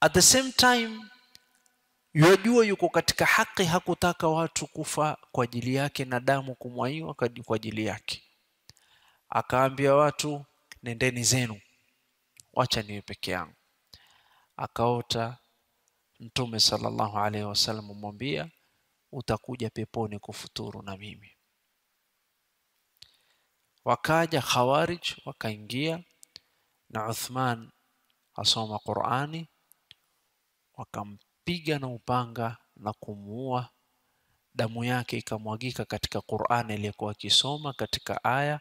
at the same time yajua yuko katika haki hakutaka watu kufa kwa ajili yake na damu kumwaiwa kwa ajili yake akaambia watu nendeni zenu wacha niwe peke yangu akaota mtume sallallahu alaihi wasallam mwambia utakuja peponi kufuturu na mimi wakaja khawarij wakaingia na Uthman asoma Qur'ani wakampiga na upanga na kumuua damu yake ikamwagika katika Qur'ani iliyokuwa akisoma katika aya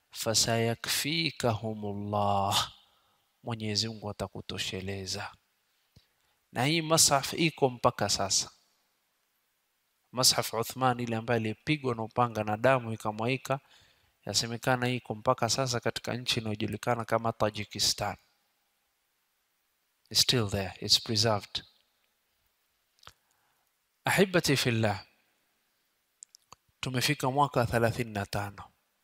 fasayakfikahumullah Mwenyezi Mungu atakutosheleza na hii mashaf iko mpaka sasa mashaf Uthman ile ambaye alipigwa na upanga na damu ikamwaika yasemekana iko mpaka sasa katika nchi inayojulikana kama Tajikistan It's still there it's preserved ahibati fillah tumefika mwaka 35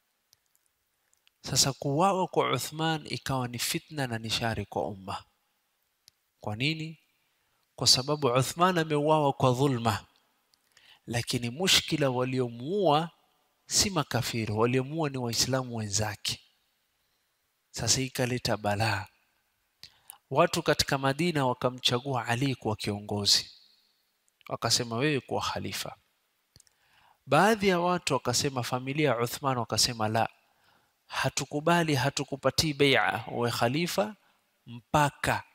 sasa kuwawa kwa Uthman ikawa ni fitna na nishari kwa umma kwa nini kwa sababu Uthman ameuawa kwa dhulma lakini mushkila waliomuua si makafiri waliomuua ni waislamu wenzake sasa ikaleta balaa watu katika Madina wakamchagua Ali kuwa kiongozi wakasema wewe kuwa khalifa baadhi ya watu wakasema familia ya Uthman wakasema la hatukubali hatukupatii bai'a uwe khalifa mpaka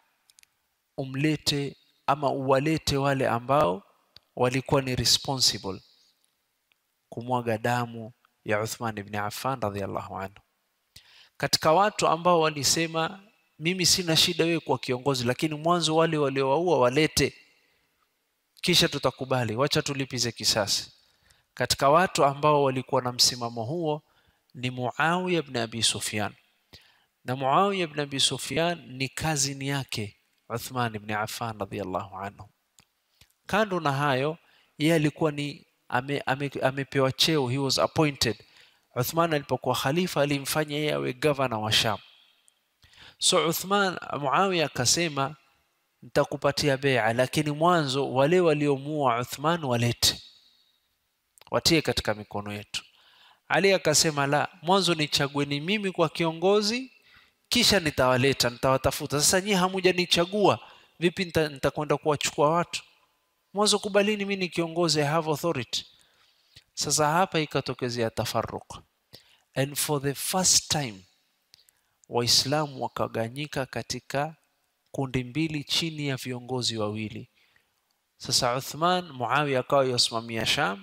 umlete ama uwalete wale ambao walikuwa ni responsible kumwaga damu ya Uthman ibn Affan radhiallahu anhu katika watu ambao walisema mimi sina shida wewe kwa kiongozi lakini mwanzo wale waliowaua walete kisha tutakubali wacha tulipize kisasi katika watu ambao walikuwa na msimamo huo ni Muawiya ibn Abi Sufyan na Muawiya ibn Abi Sufyan ni kazini yake Uthman ibn Affan radhiallahu anhu kando na hayo yeye alikuwa ni ame, ame, amepewa cheo he was appointed Uthman alipokuwa khalifa alimfanya yeye awe governor wa Sham so Uthman Muawiya akasema nitakupatia bai'a lakini mwanzo wale waliomuua Uthman walete watie katika mikono yetu Ali akasema la mwanzo nichagueni mimi kwa kiongozi kisha nitawaleta nitawatafuta sasa nyinyi hamujanichagua vipi nitakwenda kuwachukua watu mwanzo kubalini mimi ni kiongozi I have authority sasa hapa ikatokezea tafarruq and for the first time waislamu wakaganyika katika kundi mbili chini ya viongozi wawili sasa Uthman Muawiya akawa yasimamia Sham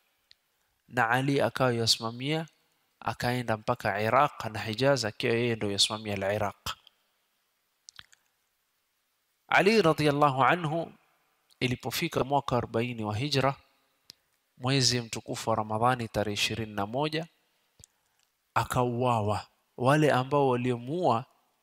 na Ali akawa yasimamia akaenda mpaka Iraq na Hijaz akiwa yeye ndio yasimamia al-Iraq Ali radhiallahu anhu ilipofika mwaka 40 wa hijra mwezi mtukufu wa Ramadhani tarehe ishirini na moja akauawa wale ambao waliomuua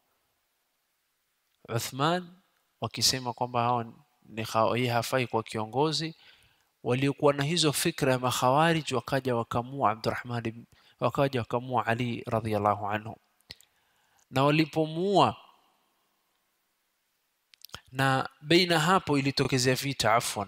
Uthman wakisema kwamba hao ni hafai kwa kiongozi waliokuwa na hizo fikra ya makhawarij wakaja wakamua Abdurrahman wakaja wakamua Ali radhiallahu anhu na walipomuua na baina hapo ilitokezea vita afwan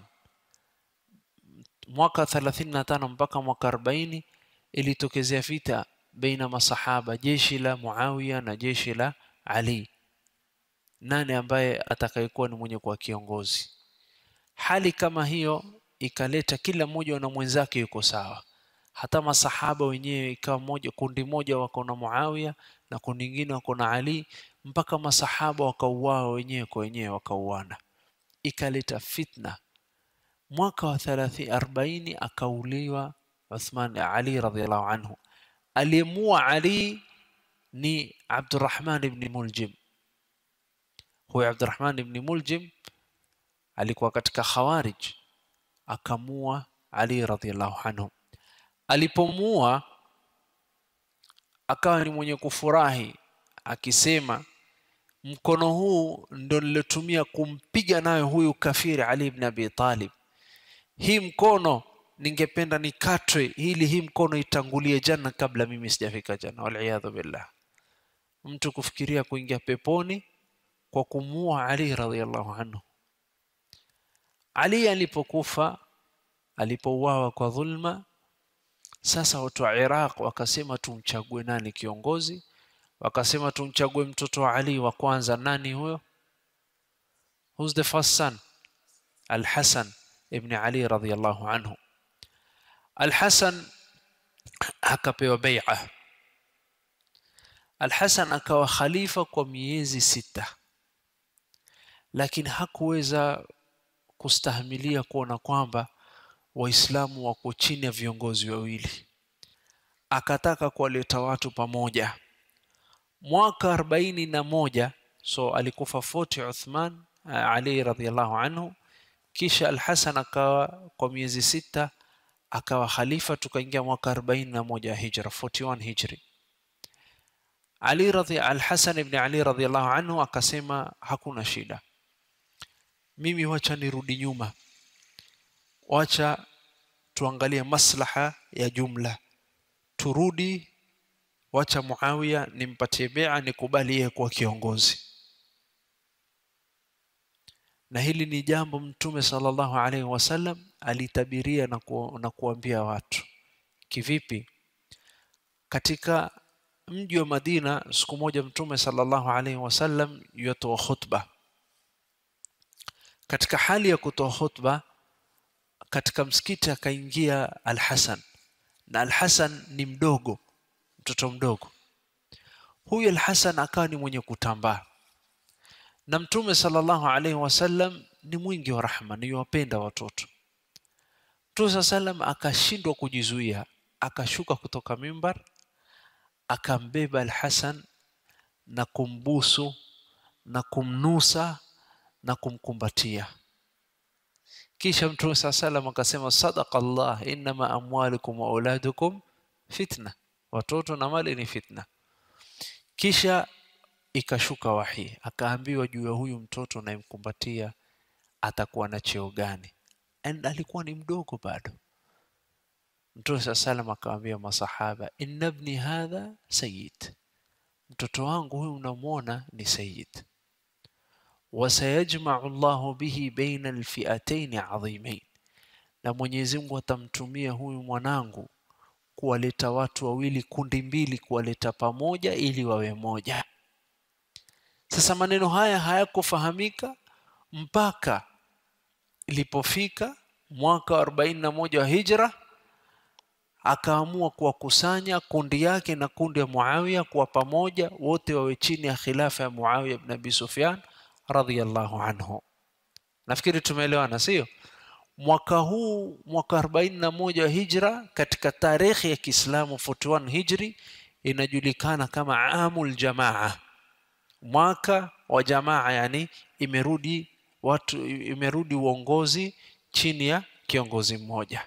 mwaka 35 mpaka mwaka 40 ilitokezea vita baina masahaba jeshi la Muawiya na jeshi la Ali nani ambaye atakayekuwa ni mwenye kuwa kiongozi hali kama hiyo ikaleta kila mmoja na mwenzake yuko sawa hata masahaba wenyewe ikawa moja kundi moja wako na Muawiya na kundi lingine wako na Ali mpaka masahaba wakauawa wenyewe kwa wenyewe wakauana ikaleta fitna mwaka wa 30 40 akauliwa Uthman Ali radhiallahu anhu aliyemua Ali ni Abdurrahman ibn Muljim huyo Abdurrahman ibn Muljim alikuwa katika Khawarij akamua Ali radhiallahu anhu alipomua akawa ni mwenye kufurahi akisema mkono huu ndo nilotumia kumpiga nayo huyu kafiri Ali ibn Abi Talib hii mkono ningependa nikatwe ili hii mkono itangulie janna kabla mimi sijafika janna waliyadhu billah mtu kufikiria kuingia peponi kwa kumua Ali radhiallahu anhu Ali alipokufa alipouawa kwa dhulma sasa watu wa Iraq wakasema tumchague nani kiongozi wakasema tumchague mtoto wa Ali wa kwanza nani huyo who's the first son Al-Hasan ibn Ali radhiyallahu anhu Al-Hasan akapewa bai'a Al-Hasan akawa khalifa kwa miezi sita lakini hakuweza kustahimilia kuona kwamba waislamu wako chini ya viongozi wawili akataka kuwaleta watu pamoja mwaka arobaini na moja so alikufa 40 Uthman Ali radhiallahu anhu kisha Al-Hasan akawa kwa miezi sita akawa khalifa tukaingia mwaka 41 hijra 41 hijri Ali radhi Al-Hasan ibn Ali radhiallahu anhu akasema hakuna shida mimi wacha nirudi nyuma wacha tuangalie maslaha ya jumla turudi wacha Muawiya nimpatie bea nikubali yeye kuwa kiongozi na hili ni jambo mtume sallallahu alaihi wasallam alitabiria na, ku, na kuambia watu kivipi katika mji wa Madina siku moja mtume sallallahu alaihi wasallam yatoa khutba katika hali ya kutoa khutba katika msikiti akaingia Al-Hasan na Al-Hasan ni mdogo mtoto mdogo huyu Al-Hasan akawa ni mwenye kutambaa na mtume sallallahu alaihi wasallam ni mwingi wa rahma ni wapenda watoto mtume sallam akashindwa kujizuia akashuka kutoka mimbar akambeba Al-Hasan na kumbusu na kumnusa na kumkumbatia kisha mtume saa salam akasema sadaqa Allah innama amwalukum wa auladukum fitna watoto na mali ni fitna kisha ikashuka wahi akaambiwa juu ya huyu mtoto unayemkumbatia atakuwa na cheo gani and alikuwa ni mdogo bado mtume saa salam akawaambia masahaba inna ibni hadha sayyid mtoto wangu huyu unamwona ni sayyid wasayajmau Allahu bihi baina alfi'atayn adhimain na Mwenyezi Mungu atamtumia huyu mwanangu kuwaleta watu wawili kundi mbili kuwaleta pamoja ili wawe moja sasa maneno haya hayakufahamika mpaka ilipofika mwaka wa 41 wa hijra akaamua kuwakusanya kundi yake na kundi ya Muawiya kwa pamoja wote wawe chini ya khilafa ya Muawiya ibn Abi Sufyan radhiyallahu anhu nafikiri tumeelewana sio mwaka huu mwaka 41 wa hijra katika tarehe ya Kiislamu 41 hijri inajulikana kama amul jamaa mwaka wa jamaa yani imerudi watu imerudi uongozi chini ya kiongozi mmoja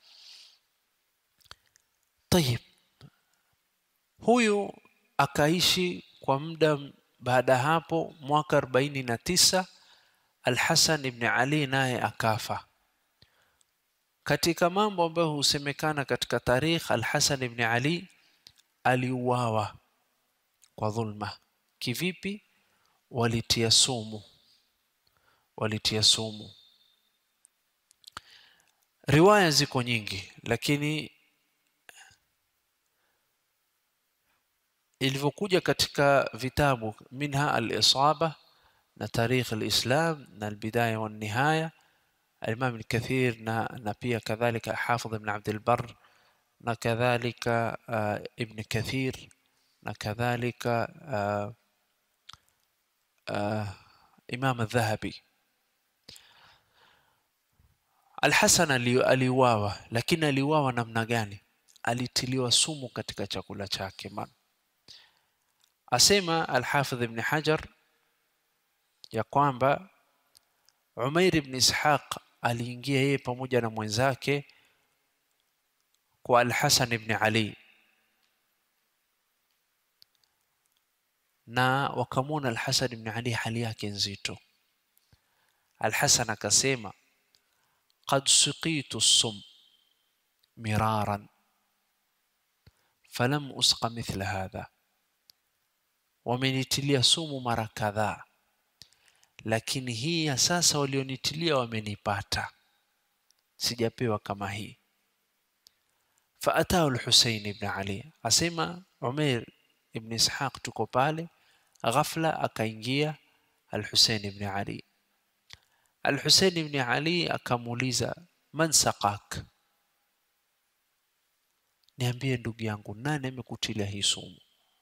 tayib huyu akaishi kwa muda baada hapo mwaka 49 Al-Hasan ibn Ali naye akafa katika mambo ambayo husemekana katika tarikh Al-Hasan ibn Ali aliuawa kwa dhulma kivipi walitia sumu walitia sumu riwaya ziko nyingi lakini ilivyokuja katika vitabu minha al-isaba na tarikh al-islam na al-bidaya wa nihaya الإمام الكثير na, na pia kadhalika Hafidh ibn Abd al-Barr na kadhalika uh, Ibn Kathir na kadhalika uh, uh, Imam al-Dhahabi Al-Hasan aliuawa lakini aliuawa namna gani alitiliwa sumu katika chakula chake man asema Al-Hafidh ibn Hajar ya kwamba Umair ibn Ishaq aliingia yeye pamoja na mwenzake kwa Al-Hasan ibn Ali na wakamwona Al-Hasan ibn Ali hali yake nzito. Al-Hasan akasema qad suqitu sum miraran falam usqa mithla hadha, wamenitilia sumu mara kadhaa lakini hii ya sasa walionitilia wamenipata sijapewa kama hii faatahu lhusein ibn ali asema umeir ibn ishaq tuko pale ghafla akaingia alhusein ibn ali alhusein ibn ali akamuuliza man saqak niambie ndugu yangu nani amekutilia hii sumu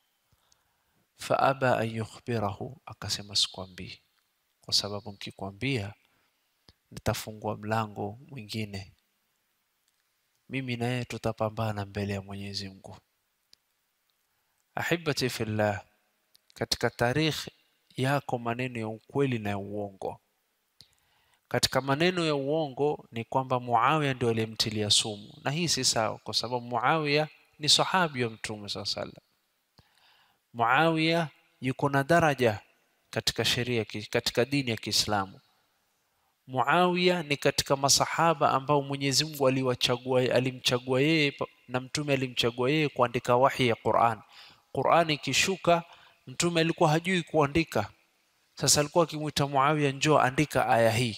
faaba an yukhbirahu akasema sikwambii kwa sababu nkikwambia nitafungua mlango mwingine mimi na yeye tutapambana mbele ya mwenyezi mungu ahibati fillah katika tarikh yako maneno ya ukweli na ya uongo katika maneno ya uongo ni kwamba muawiya ndio aliyemtilia sumu na hii si sawa kwa sababu muawiya ni sahabi wa mtume saa salam muawiya yuko na daraja katika sheria katika dini ya kiislamu muawiya ni katika masahaba ambao mwenyezi mungu aliwachagua alimchagua yeye na mtume alimchagua yeye kuandika wahi ya quran quran ikishuka mtume alikuwa hajui kuandika sasa alikuwa akimwita muawiya njoo andika aya hii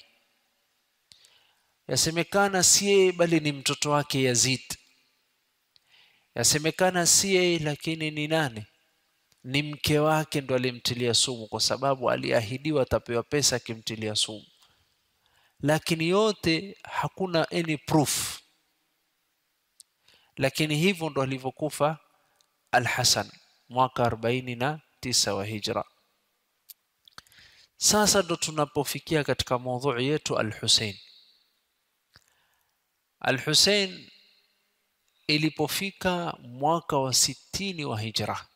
yasemekana si yeye bali ni mtoto wake yazid yasemekana si yeye lakini ni nani ni mke wake ndo alimtilia sumu kwa sababu aliahidiwa atapewa pesa akimtilia sumu lakini yote hakuna any proof lakini hivyo ndo alivyokufa alhasan mwaka arobaini na tisa wa hijra sasa ndo tunapofikia katika maudhui yetu alhusein alhusein ilipofika mwaka wa sitini wa hijra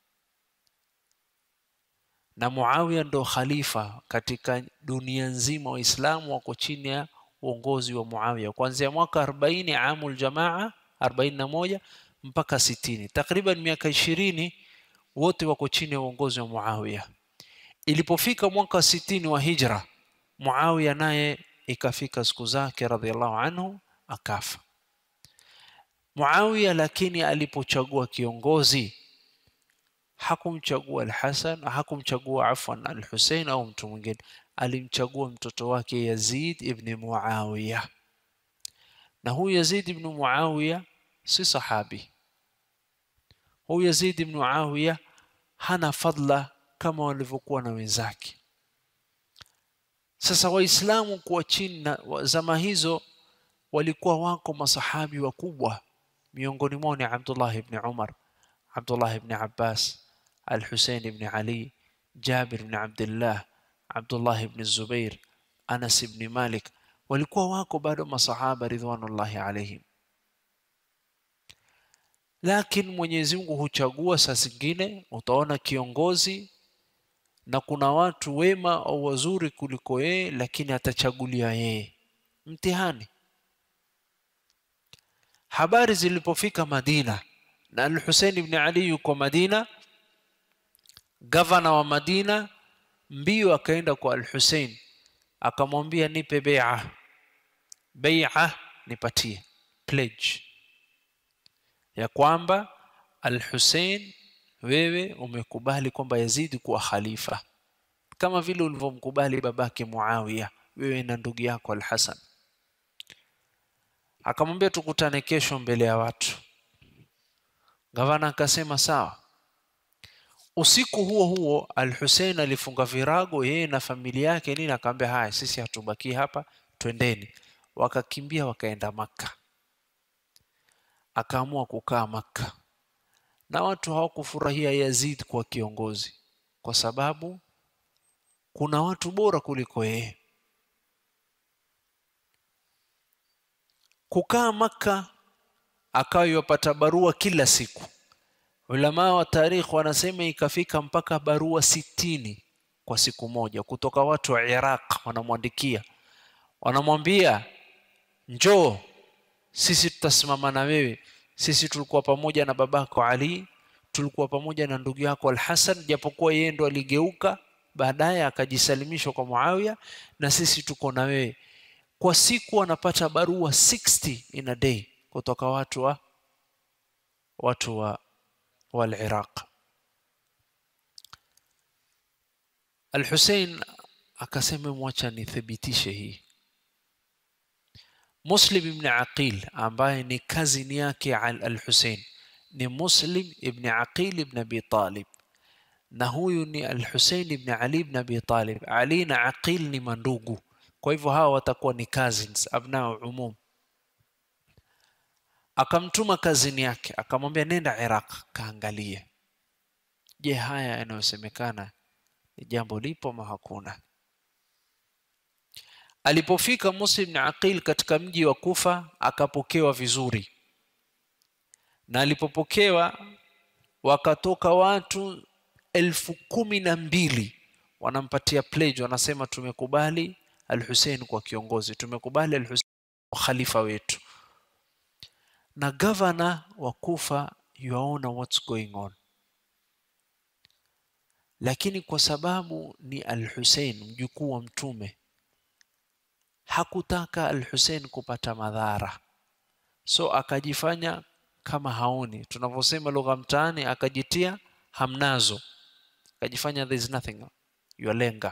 na muawiya ndo khalifa katika dunia nzima waislamu wako chini ya uongozi wa muawiya kuanzia mwaka 40 amul jamaa 41 mpaka 60 takriban miaka ishirini wote wako chini ya uongozi wa muawiya ilipofika mwaka 60 wa hijra muawiya naye ikafika siku zake radhiallahu anhu akafa muawiya lakini alipochagua kiongozi hakumchagua Al-Hasan, hakumchagua afwan Al-Hussein au mtu mwingine, alimchagua mtoto wake Yazid ibn Muawiya. Na huyu Yazid ibn Muawiya si sahabi. Huyu Yazid ibn Muawiya hana fadla kama walivyokuwa na wenzake. Sasa Waislamu kuwa chini na zama hizo walikuwa wako masahabi wakubwa, miongoni mwao ni Abdullah ibn Umar, Abdullah ibn Abbas, Al-Hussein ibn Ali, Jabir ibn Abdullah, Abdullah ibn Zubair, Anas ibn Malik, walikuwa wako bado masahaba ridwanullahi alaihim. Lakini Mwenyezi Mungu huchagua saa zingine, utaona kiongozi na kuna watu wema au wazuri kuliko yeye, lakini atachagulia yeye. Mtihani. Habari zilipofika Madina na Al-Hussein ibn Ali yuko Madina, gavana wa Madina mbio akaenda kwa Al-Hussein akamwambia, nipe bai'a, bai'a nipatie, pledge ya kwamba Al-Hussein, wewe umekubali kwamba Yazidi kuwa khalifa kama vile ulivyomkubali babake Muawiya, wewe na ndugu yako Al-Hasan. Akamwambia tukutane kesho mbele ya watu. Gavana akasema sawa. Usiku huo huo Al-Hussein alifunga virago yeye na familia yake nini, akamwambia haya, sisi hatubaki hapa, twendeni. Wakakimbia wakaenda Makka, akaamua kukaa Makka, na watu hawakufurahia Yazid kwa kiongozi, kwa sababu kuna watu bora kuliko yeye. Kukaa Makka akawa yupata barua kila siku. Ulama wa tarikh wanasema ikafika mpaka barua sitini kwa siku moja kutoka watu wa Iraq, wanamwandikia wanamwambia, njoo sisi tutasimama na wewe. Sisi tulikuwa pamoja na babako Ali, tulikuwa pamoja na ndugu yako Al-Hasan, japokuwa yeye ndo aligeuka baadaye akajisalimishwa kwa Muawiya, na sisi tuko na wewe. Kwa siku wanapata barua 60 in a day kutoka watu wa watu wa wal-Iraq. Al-Hussein akasema mwacha nithibitishe hii muslim ibn aqil ambaye ni kazini yake al-husein ni muslim ibn aqil ibn abi talib na huyu ni al-husein ibn ali ibn abi talib ali na aqil ni mandugu kwa hivyo hawa watakuwa ni cousins abnao umum akamtuma kazini yake akamwambia nenda iraq kaangalie je haya yanayosemekana ni jambo lipo ama hakuna alipofika muslim na aqil katika mji wa kufa akapokewa vizuri na alipopokewa wakatoka watu elfu kumi na mbili wanampatia pledge wanasema tumekubali al-Hussein kwa kiongozi tumekubali al-Hussein kwa khalifa wetu na gavana wa Kufa yuaona what's going on lakini kwa sababu ni al-Hussein mjukuu wa mtume hakutaka al-Hussein kupata madhara so akajifanya kama haoni tunavyosema lugha mtaani akajitia hamnazo akajifanya there is nothing yualenga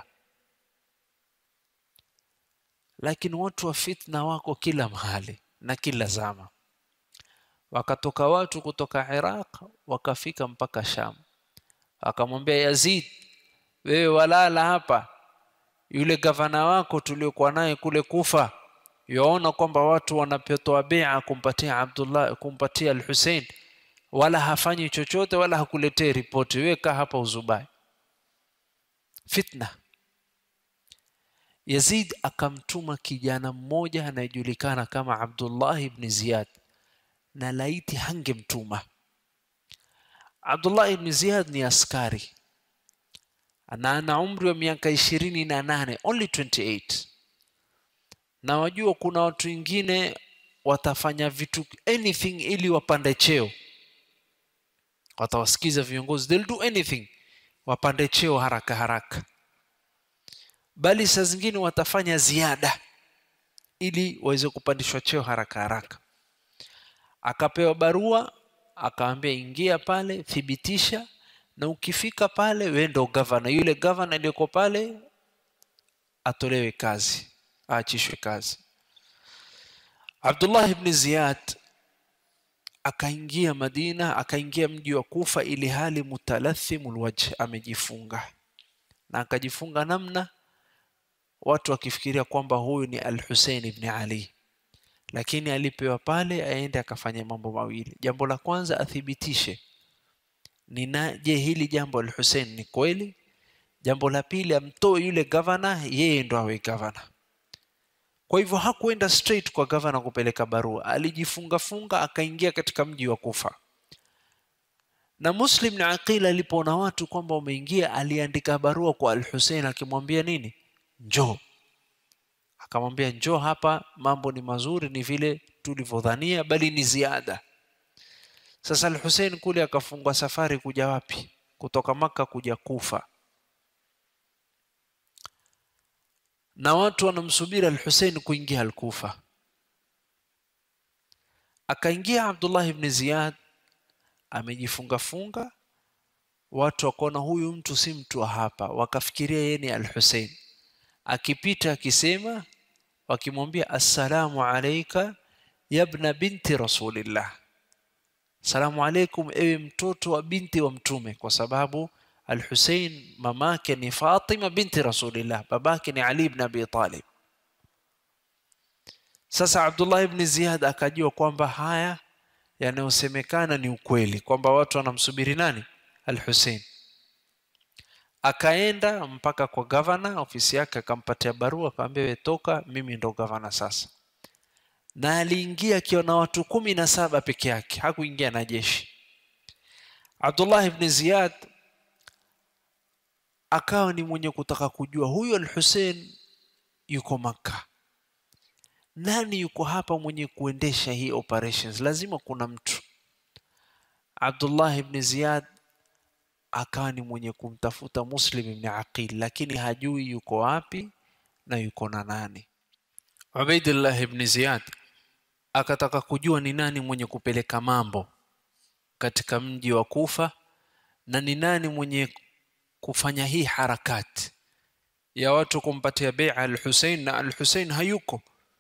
lakini watu wa fitna wako kila mahali na kila zama wakatoka watu kutoka Iraq wakafika mpaka Sham akamwambia Yazid wewe walala hapa yule gavana wako tuliokuwa naye kule Kufa yaona kwamba watu wanapotoa bai'a kumpatia Abdullah kumpatia al-Hussein wala hafanyi chochote wala hakuletee ripoti weka hapa uzubai fitna Yazid akamtuma kijana mmoja anayejulikana kama Abdullah ibn Ziyad na laiti hangemtuma Abdullah ibn Ziyad ni askari na ana umri wa miaka ishirini na nane only 28 na wajua kuna watu wengine watafanya vitu anything ili wapande cheo watawasikiza viongozi they'll do anything wapande cheo haraka haraka bali saa zingine watafanya ziada ili waweze kupandishwa cheo haraka haraka akapewa barua akaambia ingia pale thibitisha na ukifika pale wewe ndo gavana yule gavana aliyoko pale atolewe kazi aachishwe kazi Abdullah ibn Ziyad akaingia Madina akaingia mji wa Kufa ili hali mutalathimul wajh amejifunga na akajifunga namna watu wakifikiria kwamba huyu ni Al-Hussein ibn Ali lakini alipewa pale aende akafanya mambo mawili jambo la kwanza athibitishe nina je hili jambo Al-Hussein ni kweli jambo la pili amtoe yule gavana yeye ndo awe gavana kwa hivyo hakuenda straight kwa gavana kupeleka barua alijifunga funga akaingia katika mji wa Kufa na Muslim na Aqil alipoona watu kwamba wameingia aliandika barua kwa Al-Hussein akimwambia nini njoo akamwambia njoo hapa mambo ni mazuri ni vile tulivyodhania bali ni ziada sasa Al-Hussein kule akafungwa safari kuja wapi kutoka maka kuja Kufa na watu wanamsubiri Al-Hussein kuingia Al-Kufa akaingia Abdullah ibn Ziyad amejifunga funga watu wakaona huyu mtu si mtu wa hapa wakafikiria yeye ni Al-Hussein akipita akisema wakimwambia assalamu alayka yabna binti rasulillah salamu alaikum ewe mtoto wa binti wa mtume kwa sababu al-Hussein mamake ni Fatima binti rasulillah babake ni Ali ibn Abi Talib sasa Abdullah ibn Ziyad akajua kwamba haya yanayosemekana ni ukweli kwamba watu wanamsubiri nani al-Hussein akaenda mpaka kwa gavana ofisi yake akampatia barua akamwambia wewe toka mimi ndo gavana sasa na aliingia akiwa na watu kumi na saba peke yake hakuingia na jeshi Abdullah ibn Ziyad akawa ni mwenye kutaka kujua huyu al-Hussein yuko maka nani yuko hapa mwenye kuendesha hii operations lazima kuna mtu Abdullah ibn Ziyad akawa ni mwenye kumtafuta Muslim ibn Aqil lakini hajui yuko wapi na yuko na nani Ubaidullah ibn Ziyad akataka kujua ni nani mwenye kupeleka mambo katika mji wa Kufa na ni nani mwenye kufanya hii harakati ya watu kumpatia bai'a al-Hussein na al-Hussein hayuko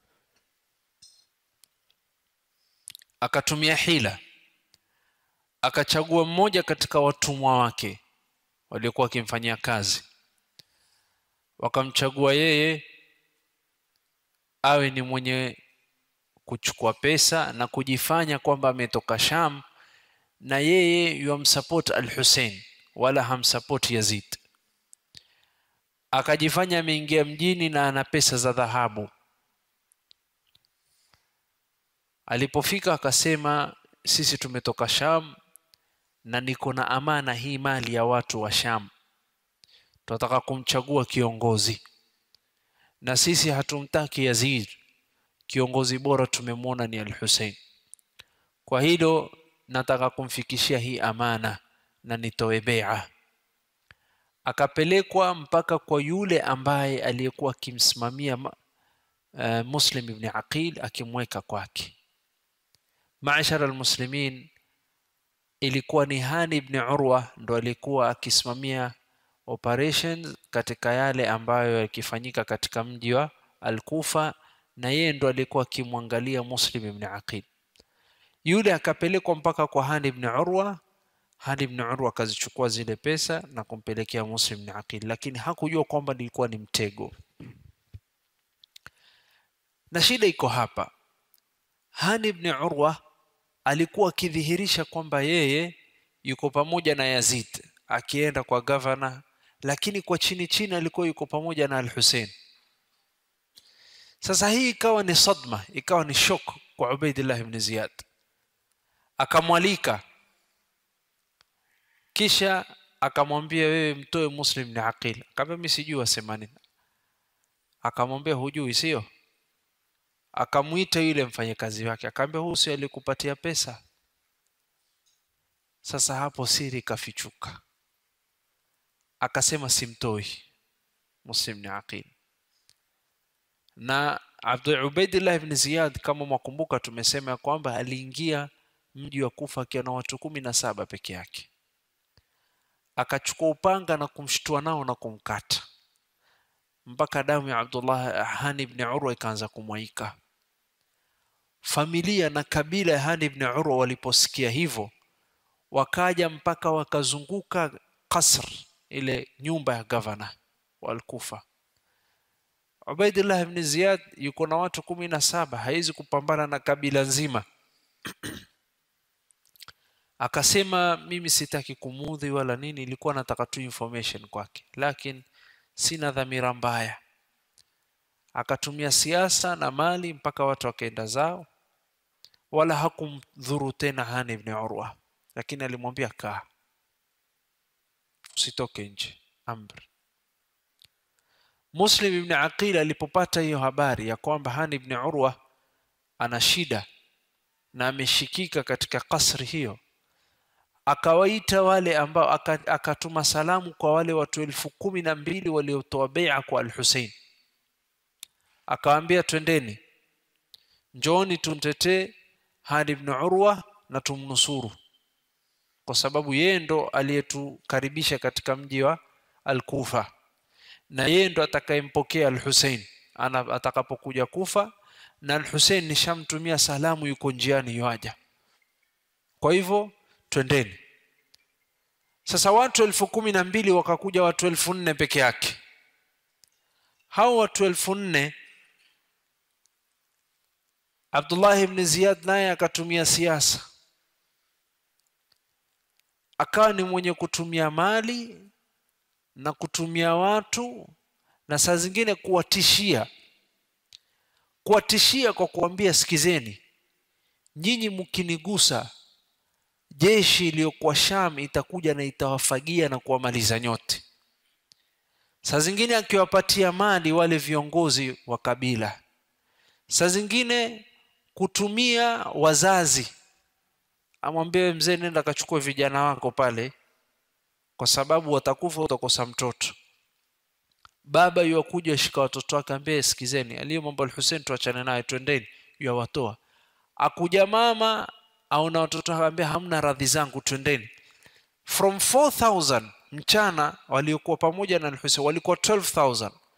akatumia hila akachagua mmoja katika watumwa wake waliokuwa wakimfanyia kazi wakamchagua yeye awe ni mwenye kuchukua pesa na kujifanya kwamba ametoka Sham na yeye yumsupport al-Hussein wala hamsupport Yazid akajifanya ameingia mjini na ana pesa za dhahabu alipofika akasema sisi tumetoka Sham na niko na amana hii mali ya watu wa Sham tunataka kumchagua kiongozi na sisi hatumtaki Yazid kiongozi bora tumemwona ni al-Hussein kwa hilo nataka kumfikishia hii amana na nitoe bai'a akapelekwa mpaka kwa yule ambaye aliyekuwa akimsimamia uh, Muslim ibn Aqil akimweka kwake Maashara almuslimin ilikuwa ni Hani ibn Urwa ndo alikuwa akisimamia operations katika yale ambayo yakifanyika katika mji wa Al-Kufa na yeye ndo alikuwa akimwangalia Muslim ibn Aqil yule akapelekwa mpaka kwa Hani ibn Urwa Hani ibn Urwa akazichukua zile pesa na kumpelekea Muslim ibn Aqil lakini hakujua kwamba nilikuwa ni mtego na shida iko hapa Hani ibn Urwa alikuwa akidhihirisha kwamba yeye yuko pamoja na Yazid akienda kwa gavana lakini kwa chini chini alikuwa yuko pamoja na Al-Hussein sasa hii ikawa ni sadma ikawa ni shock kwa Ubaidillah ibn Ziyad akamwalika kisha akamwambia wewe mtoe Muslim ni Aqil akamwambia mimi sijui wasema nini akamwambia hujui sio akamuita yule mfanyakazi wake akamwambia huyu sio alikupatia pesa sasa hapo siri kafichuka akasema simtoi Muslim ni Aqil na Abdul Ubaidillah ibn Ziyad kama mwakumbuka tumesema kwamba aliingia mji wa Kufa akiwa na watu kumi na saba peke yake akachukua upanga na kumshtua nao na kumkata mpaka damu ya Abdullah Hani ibn Urwa ikaanza kumwaika familia na kabila ya Hani ibn Urwa waliposikia hivyo wakaja mpaka wakazunguka kasr ile nyumba ya gavana wa Al-Kufa Ubaidillah ibn Ziyad yuko na watu kumi na saba hawezi kupambana na kabila nzima akasema mimi sitaki kumudhi wala nini ilikuwa nataka tu information kwake lakini sina dhamira mbaya akatumia siasa na mali mpaka watu wakaenda zao wala hakumdhuru tena Hani ibn Urwa lakini alimwambia kaa usitoke nje amri Muslim ibn Aqil alipopata hiyo habari ya kwamba Hani ibn Urwa ana shida na ameshikika katika kasri hiyo akawaita wale ambao akatuma salamu kwa wale watu elfu kumi na mbili waliotoa bai'a kwa al-Hussein akawaambia twendeni njooni tumtetee Hani ibn Urwa na tumnusuru kwa sababu yeye ndo aliyetukaribisha katika mji wa Al-Kufa na yeye ndo atakayempokea Al-Hussein atakapokuja Kufa na Al-Hussein nishamtumia salamu yuko njiani yaja kwa hivyo twendeni sasa watu elfu kumi na mbili wakakuja watu elfu nne peke yake hao watu elfu nne Abdullah ibn Ziyad naye akatumia siasa akawa ni mwenye kutumia mali na kutumia watu na saa zingine kuwatishia kuwatishia kwa kuambia sikizeni nyinyi mkinigusa jeshi iliyokuwa Sham itakuja na itawafagia na kuwamaliza nyote saa zingine akiwapatia mali wale viongozi wa kabila saa zingine kutumia wazazi amwambie mzee nenda kachukue vijana wako pale kwa sababu watakufa utakosa mtoto baba yuakuja shika watoto wake ambie sikizeni aliyo mambo al-Hussein tuachane naye twendeni yuwatoa akuja mama au na watoto akaambia hamna radhi zangu twendeni from 4000 mchana waliokuwa pamoja na al-Hussein walikuwa 12000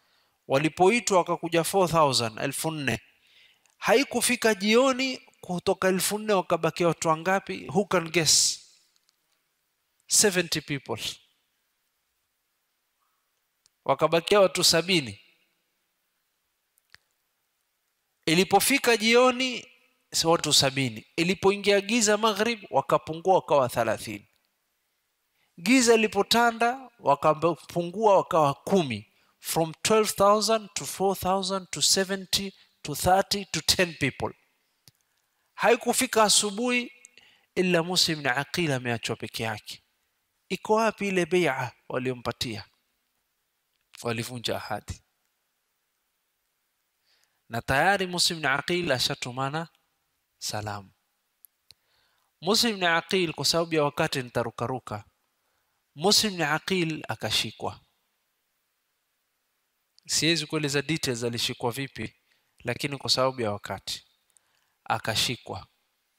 walipoitwa wakakuja 4000 elfu nne haikufika jioni kutoka elfu nne wakabakia watu wangapi who can guess 70 people wakabakia watu sabini ilipofika jioni si watu sabini ilipoingia giza maghrib wakapungua wakawa thalathini giza ilipotanda wakapungua wakawa kumi from 12000 to 4000 to 70 to 30 to 10 people haikufika asubuhi ila musa ibn aqil ameachwa peke yake iko wapi ile beia waliompatia walivunja ahadi na tayari musa ibn aqil ashatumana salamu musa ibn aqil kwa sababu ya wakati nitarukaruka musa ibn aqil akashikwa siwezi kueleza details alishikwa vipi lakini kwa sababu ya wakati akashikwa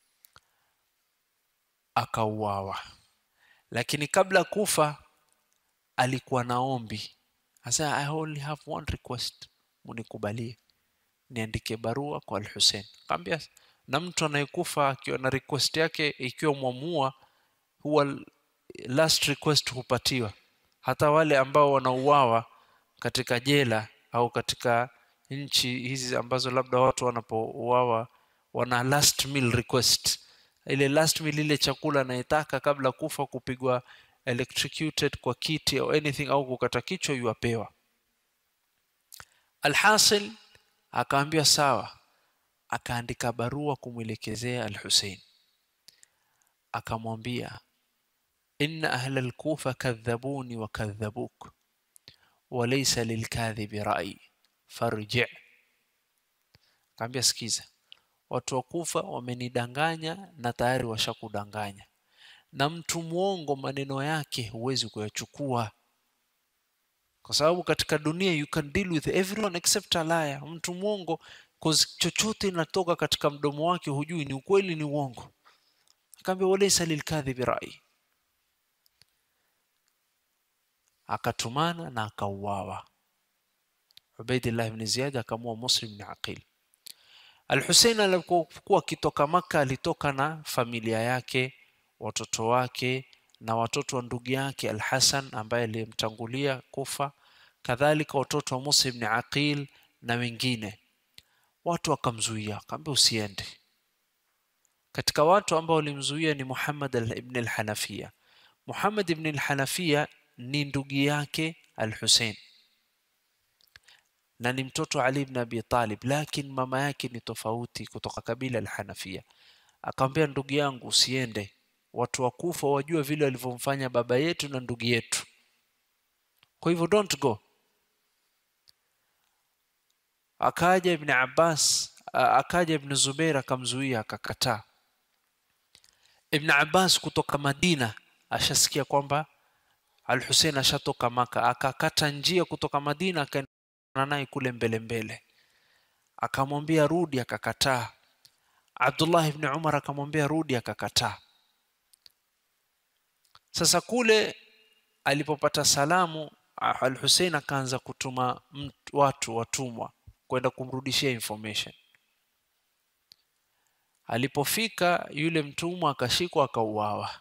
akauawa lakini kabla kufa alikuwa na ombi asa i only have one request munikubalie niandike barua kwa al-Hussein kaambia na mtu anayekufa akiwa na request yake ikiwa mwamua huwa last request hupatiwa hata wale ambao wanauawa katika jela au katika nchi hizi ambazo labda watu wanapouawa wana last meal request ile last meal ile chakula anayetaka kabla kufa kupigwa electrocuted kwa kiti au anything au kukata kichwa yuapewa alhasil akaambia sawa akaandika barua kumwelekezea al-Hussein akamwambia inna ahla al-Kufa kadhabuni wa kadhabuk walaysa lilkadhibi rai farji akaambia sikiza watu wa Kufa wamenidanganya na tayari washakudanganya na mtu mwongo maneno yake huwezi kuyachukua kwa sababu katika dunia you can deal with everyone except a liar mtu mwongo cause chochote inatoka katika mdomo wake hujui ni ukweli ni uongo akaambia walaysa lilkadhibi rai akatumana na akauawa Ubaidillah ibn Ziyad akamua Muslim ibn Aqil Al-Hussein alipokuwa akitoka Maka alitoka na familia yake watoto wake na watoto wa ndugu yake Al-Hasan ambaye alimtangulia kufa kadhalika watoto wa Musa ibn Aqil na wengine watu wakamzuia akamwambia usiende katika watu ambao walimzuia ni Muhammad ibn al-Hanafiya Muhammad ibn al-Hanafiya ni ndugu yake Al-Hussein na ni mtoto Ali ibn Abi Talib lakini mama yake ni tofauti kutoka kabila al-Hanafiya akamwambia ndugu yangu usiende watu wa Kufa wajua vile walivyomfanya baba yetu na ndugu yetu kwa hivyo don't go akaja ibn Abbas akaja ibn Zubair akamzuia akakataa ibn Abbas kutoka Madina ashasikia kwamba Al-Hussein ashatoka Maka akakata njia kutoka Madina akaenda naye kule mbele mbele akamwambia rudi akakataa Abdullah ibn Umar akamwambia rudi akakataa sasa kule alipopata salamu Al-Hussein akaanza kutuma watu watumwa kwenda kumrudishia information alipofika yule mtumwa akashikwa akauawa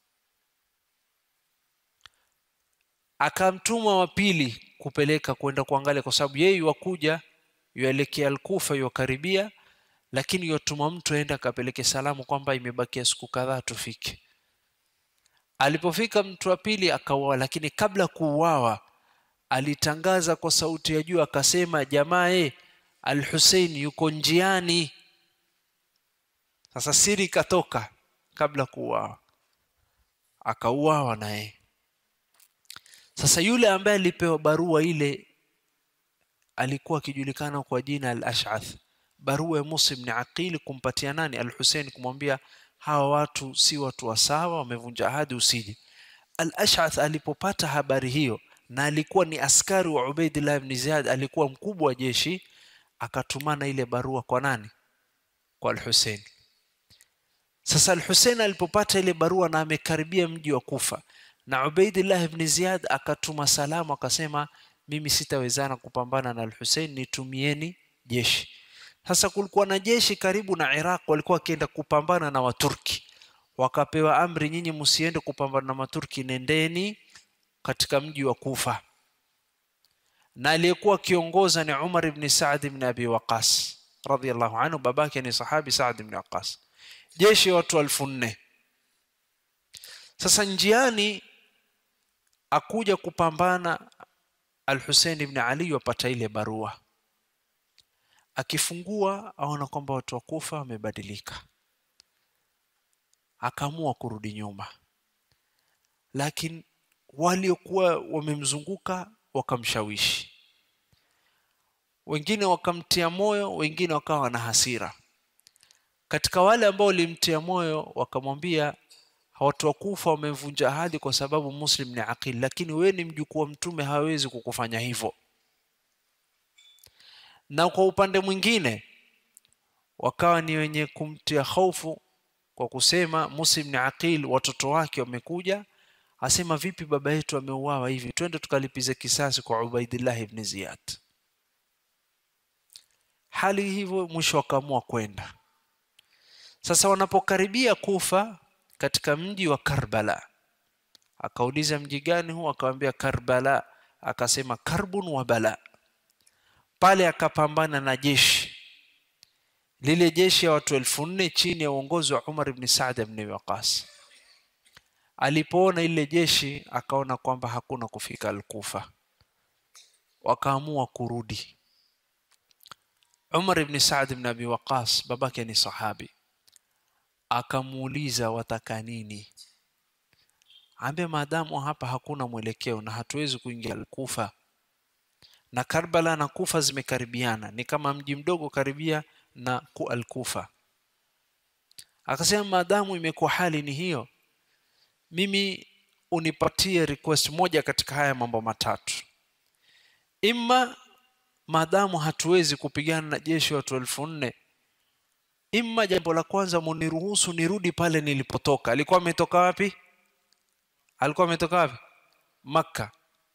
akamtuma wa pili kupeleka kwenda kuangalia kwa sababu yeye wakuja yuelekea Al-Kufa yukaribia lakini yotuma mtu aende akapeleke salamu kwamba imebakia siku kadhaa tufike alipofika mtu wa pili akauawa lakini kabla kuuawa alitangaza kwa sauti ya juu akasema jamaa e al-Hussein yuko njiani sasa siri ikatoka kabla kuuawa akauawa naye sasa yule ambaye alipewa barua ile alikuwa akijulikana kwa jina al-Ash'ath barua ya Musa ibn Aqil kumpatia nani al-Hussein kumwambia hawa watu si watu wa sawa wamevunja ahadi usije al-Ash'ath alipopata habari hiyo na alikuwa ni askari wa Ubaidillah ibn Ziyad alikuwa mkubwa wa jeshi akatumana ile barua kwa nani kwa al-Hussein sasa al-Hussein alipopata ile barua na amekaribia mji wa Kufa na Ubaidillah ibn Ziyad akatuma salamu akasema mimi sitawezana kupambana na al-Hussein nitumieni jeshi sasa kulikuwa na jeshi karibu na Iraq walikuwa wakienda kupambana na Waturki wakapewa amri nyinyi msiende kupambana na Maturki nendeni katika mji wa Kufa na aliyekuwa kiongoza ni Umar ibn Saad ibn Abi Waqas radhiyallahu anhu babake ni sahabi Saad ibn Waqas jeshi watu elfu nne sasa njiani akuja kupambana Al-Hussein ibn Ali wapata ile barua akifungua aona kwamba watu wa Kufa wamebadilika akaamua kurudi nyuma lakini waliokuwa wamemzunguka wakamshawishi wengine wakamtia moyo wengine wakawa na hasira katika wale ambao walimtia moyo wakamwambia watu wa Kufa wamevunja ahadi kwa sababu Muslim ni aqil lakini wewe ni mjukuu wa mtume hawezi kukufanya hivyo na kwa upande mwingine wakawa ni wenye kumtia hofu kwa kusema Muslim ni aqil watoto wake wamekuja asema vipi baba yetu ameuawa hivi twende tukalipize kisasi kwa Ubaidillah ibn Ziyad hali hivyo mwisho wakaamua kwenda sasa wanapokaribia kufa katika mji wa Karbala akauliza mji gani huu akamwambia Karbala akasema karbun wa bala pale akapambana na jeshi lile jeshi ya watu elfu nne chini ya uongozi wa Umar ibn Saad ibn Waqas alipoona ile jeshi akaona kwamba hakuna kufika Al-Kufa wakaamua kurudi Umar ibn Saad ibn Abi Waqas babake ni sahabi akamuuliza wataka nini ambe maadamu hapa hakuna mwelekeo na hatuwezi kuingia Al-Kufa na Karbala na Kufa zimekaribiana ni kama mji mdogo karibia na ku Al-Kufa akasema maadamu imekuwa hali ni hiyo mimi unipatie request moja katika haya mambo matatu imma maadamu hatuwezi kupigana na jeshi watu elfu nne imma jambo la kwanza muniruhusu nirudi pale nilipotoka alikuwa ametoka wapi alikuwa ametoka wapi makka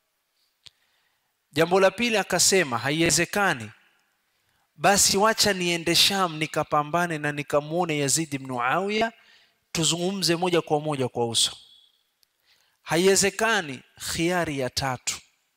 jambo la pili akasema haiwezekani basi wacha niende sham nikapambane na nikamuone yazid ibn muawiya tuzungumze moja kwa moja kwa uso haiwezekani khiari ya tatu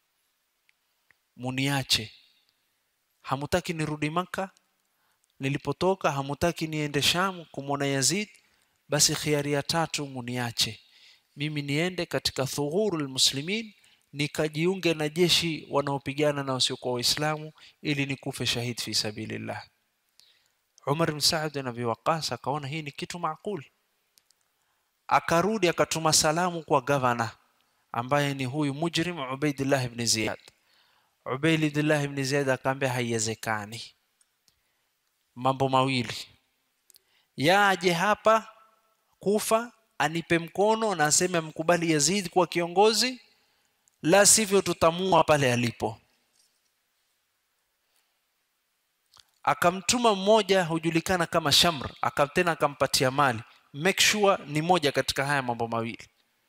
muniache hamutaki nirudi maka nilipotoka hamutaki niende sham kumwona yazid basi khiari ya tatu muniache mimi niende katika thughuru lmuslimin nikajiunge na jeshi wanaopigana na wasiokuwa waislamu ili nikufe shahid fi sabilillah umar bin saad bin abi waqas akaona hii ni kitu maakuli akarudi akatuma salamu kwa gavana ambaye ni huyu mujrim ubaidillah ibn ziyad ubaidillah ibn ziyad akaambia haiwezekani mambo mawili yaje hapa kufa anipe mkono na aseme mkubali yazid kuwa kiongozi la sivyo tutamua pale alipo akamtuma mmoja hujulikana kama shamr akatena akampatia mali make sure ni moja katika haya mambo mawili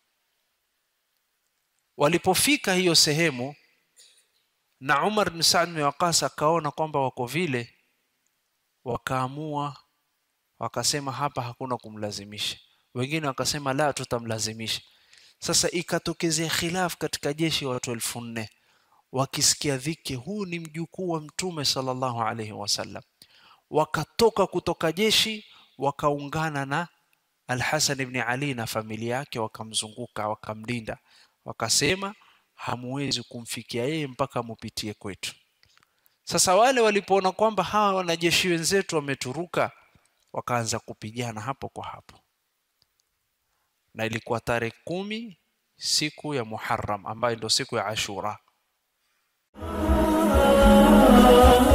walipofika hiyo sehemu na Umar bin Saad bin Waqas akaona kwamba wako vile wakaamua wakasema hapa hakuna kumlazimisha wengine wakasema la tutamlazimisha sasa ikatokezea khilaf katika jeshi watu elfu nne wakisikia dhiki huu ni mjukuu wa mtume sallallahu alaihi wasallam wakatoka kutoka jeshi wakaungana na Al-Hasan ibn Ali na familia yake wakamzunguka wakamlinda wakasema hamuwezi kumfikia yeye mpaka mupitie kwetu sasa wale walipoona kwamba hawa wanajeshi wenzetu wameturuka wakaanza kupigana hapo kwa hapo na ilikuwa tarehe kumi siku ya Muharram ambayo ndio siku ya Ashura